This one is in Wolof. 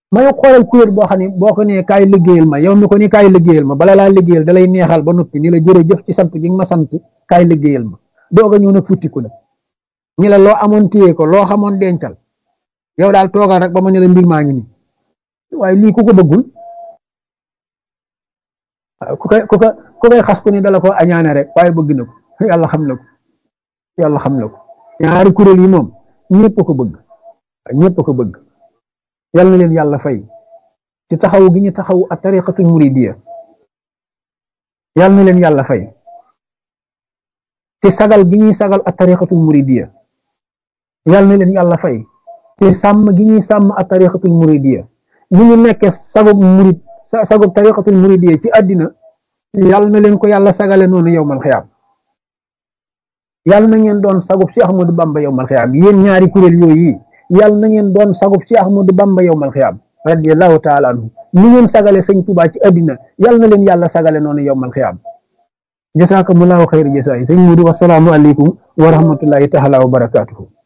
may xoolal kuréel boo xam ne boo ko nee kaay liggéeyal ma yow mi ko ni kaay liggéeyal ma bala laa liggéeyal da lay neexal ba noppi ni la jërëjëf ci sant gi nga ma sant kaay liggéeyal ma doog a ñëw nag futtiku nag ñi la loo amoon téye ko loo xamoon dencal yow daal toogal rek ba ma ne la mbir maa ngi nii waaye lii ku ko bëggul ku koy ku koy ku koy xas ku ni dala ko añaane rek waaye bëgg na ko yàlla xam na ko yàlla xam na ko ñaari kuréel yi moom ñëpp ko bëgg ñëpp ko bëgg yal na leen yàlla fay ci taxaw gi ñu taxaw a tariqatul muridiyya yal na leen yàlla fay ci sagal gi ñuy sagal a tariqatul muridiyya yal na leen yàlla fay ci sàmm gi ñuy sàmm a tariqatul muridiyya ñu ñu nekkee sagub murid sagub tariqatul muridiyya ci àddina yal na leen ko yàlla sagale noonu yowmal xiyaam yal na ngeen doon sagub si Ahmadu Bamba yowmal xiyaam yéen ñaari kuréel yooyu yal na ngeen doon sagub si Ahmadu Bamba yowmal xiyaam radiyallahu taala anhu ni ngeen sagale sëñ Tuubaa ci àddina yal na leen yàlla sagale noonu yowmal xiyaam jasaakumullaahu xayra jasaay sëñ Mudu wasalaamu aleykum wa rahmatullahi taala wa barakaatuhu